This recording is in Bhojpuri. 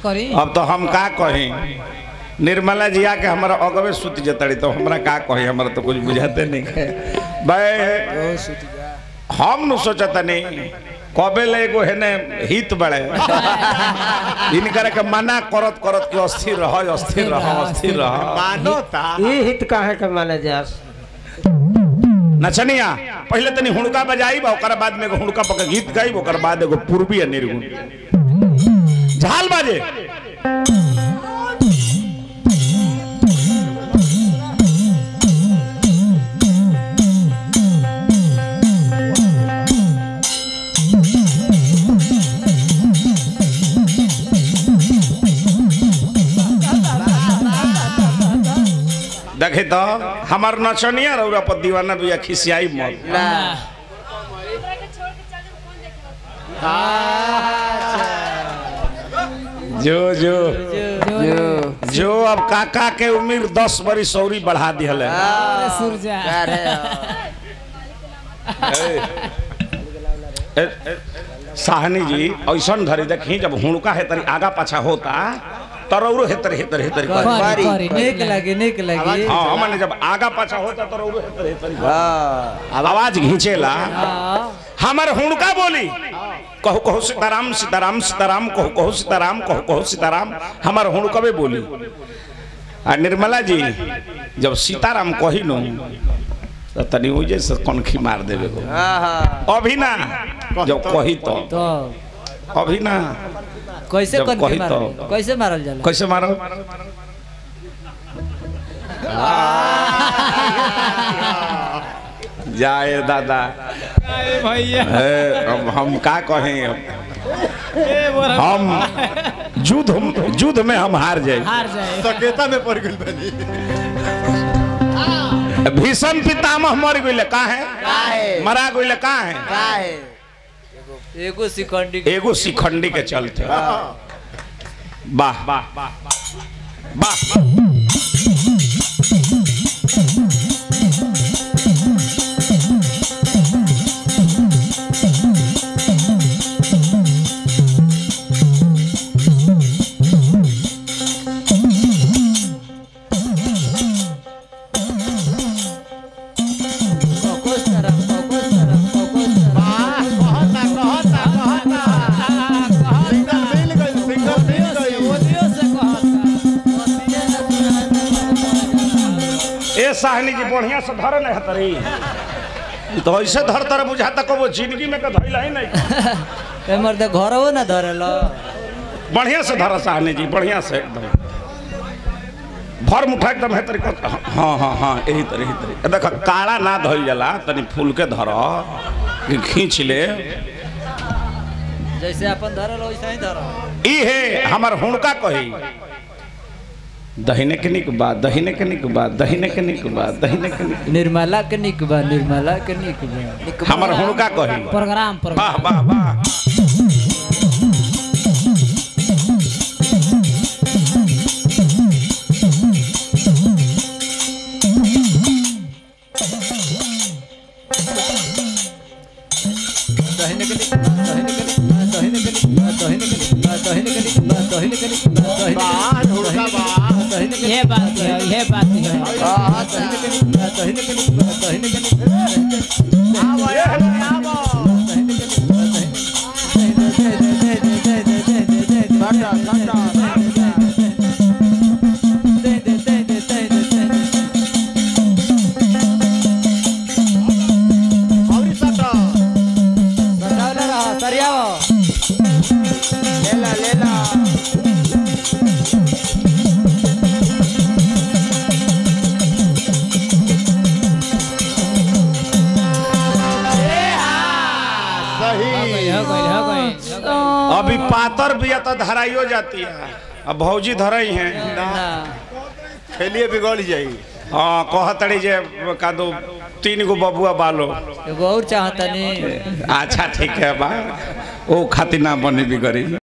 करी अब तो हम का कही निर्मला जी आके हमारा अगवे सुत जतड़ी तो हमरा का कही हमरा तो कुछ बुझाते नहीं है भाई हम न सोचता नहीं कबे ले एगो हेने हित बड़े इनकर के मना करत करत के अस्थिर रह अस्थिर रह अस्थिर रह मानोता ई हित काहे के माने जास नचनिया पहले तनी हुड़का बजाई बा ओकर बाद में एगो हुड़का पके गीत गाई ओकर बाद एगो पूर्वी आ निर्गुण झाल बाजे देखे तो हमार नचनिया रौरा पर दीवाना बिया खिसियाई मत ना जो जो जो जो अब काका के उम्र दस बरी सौरी बढ़ा दिहल है अरे सूरजा अरे ए, ए, साहनी जी ऐसा धरी देखी जब हुड़का है तरी आगा पाछा होता तरौरो हेतर हेतर हेतर कर करी करी निक लगे निक लगे हाँ माने जब आगा पाछा होता तरौरो हेतर हेतर कर हां आवाज घींचेला हाँ हमर हुड़का बोली कहू कहू सीताराम सीताराम सीताराम कहू कहू सीताराम कहू कहू सीताराम हमर हुड़कबे बोली आ निर्मला जी जब सीताराम कही नो तो तनी उजे से कनखी मार देवे को हां अभी ना जब कही तो तो अभी ना कैसे जब कर कही तो। कैसे मारल जाला कैसे मारो जाए दादा भैया ए, अब हम का कहें अब हम युद्ध युद्ध में हम हार जाए हार जाए सकेता में पड़ गई बनी भीषम पितामह मर गई का है काहे मरा गई का है काहे एगो सिकंडी एगो शिखंडी के चलते वाह वाह वाह कोकोस तरफ कोकोस तरफ कोकोस तरफ कहता कहता कहता सिंगल मिल गई सिंगल मिल गई ओदियो से कहता ए साहनी जी बढ़िया से धर नहीं हतरी तो ऐसे धर तर बुझाता को वो जिंदगी में का धइला ही नहीं ए मर्द घरवो ना धरल बढ़िया से धर साहनी जी बढ़िया से एकदम भर मुठा एकदम है तरी हाँ हाँ हाँ यही तरह यही तरह देख काड़ा ना धइल जाला तनी फूल के धर कि खींच ले जैसे अपन धरल वैसे ही धरल ई है हमर हुड़का कही दहिने के निक बात दहिने के निक बात दहिने के निक बात दहिने के निक निर्मला के निक बा निर्मला के निक बा हमर हुड़का कही प्रोग्राम प्रोग्राम वाह वाह वाह दहिने के निक दहिने के निक दहिने के निक दहिने के निक दहिने के निक दहिने के निक दहिने बाहर ढोलका बाहर दहिने के ये बात है ये बात है हां दहिने के निक दहिने के निक दहिने के निक आवो आवो दहिने के निक दहिने दे दे दे दे दे दे दे दे दे काटा काटा दे दे दे दे दे दे और सटा सटावला रहा सरियाओ लेला लेला सही हो गई हो गई अभी पातर बिया तो धराइयो जाती है अब भौजी धरई हैं ना खेलिए बिगड़ जाई हाँ कहतड़ी जे का दो तीन गो बबुआ बालो एगो और चाहता नहीं अच्छा ठीक है बा ओ खातिर ना बने भी गरी